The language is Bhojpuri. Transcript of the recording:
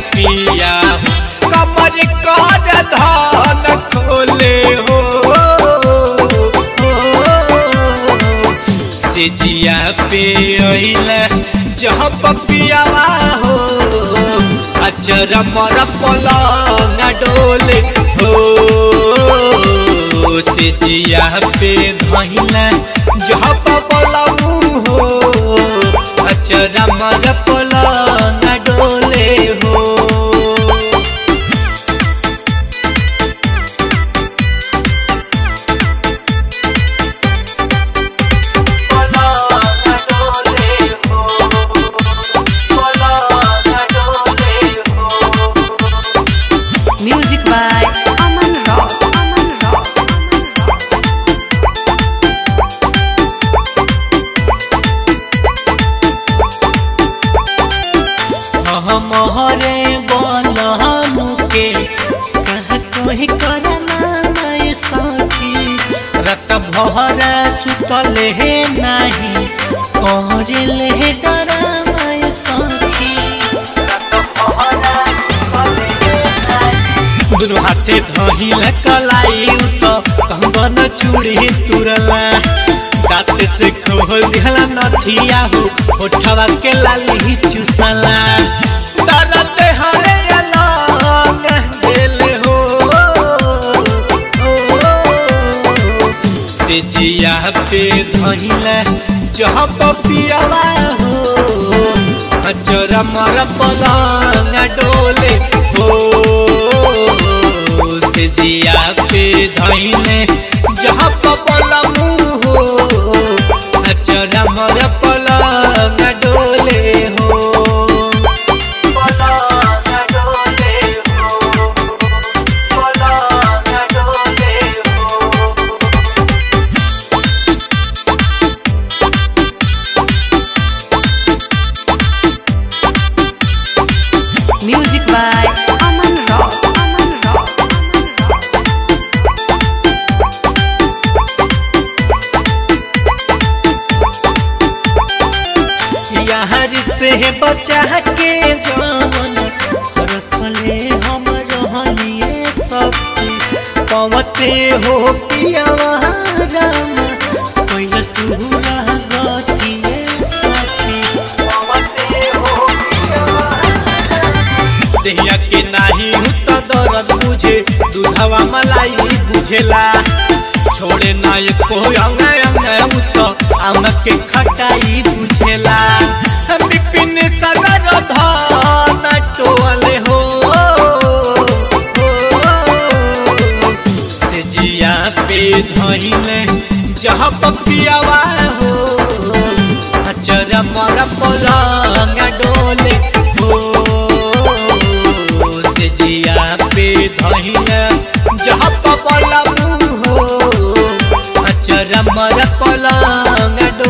पिया कमर कर धन खोले हो से जिया पे अइला जहाँ पपियावा हो अचर मर पलंग डोले हो से जिया पे धइला जहाँ पलंग हो अचर मर पलंग डोले हो Music by Aman Rock. Aman Rock. Aman Rock. हमरे बलहनु के कह कोई करना मैं सखी रत भरा सुतल हे नाही कहल हे डरा मैं सखी दुनु हाथे धहिल कलाई तो कंगन चूड़ी तुरला दांत से खोल दिहला नथिया हो होठवा के लाली चुसला दरद हरे अलग दिल हो से जिया पे धइला जहाँ पपियावा हो अचर मर पलंग डोले हो से जिया पे धइले जहाँ पलंग हो अचर मर पलंग डोले हो पलंग डोले हो पलंग डोले हो Music by Aman Rock. Aman Rock. Aman Rock. यार से बचा के जान रखले हम रहलिए सखी पवते हो पियावा राम कैल तू रह गतिए सखी पवते हो पियावा देहिया के नाही हूँ तो दर्द बुझे दूधवा मलाई बुझेला छोड़े ना ये कोई अंग अंग तो अंग के खटाई बुझेला विपिन सगर धन टोले हो से जिया पे धइले जहाँ पपियावा हो अचर मर पलंग डोले हो से जिया पे धइले जहाँ पलंग हो अचर मर पलंग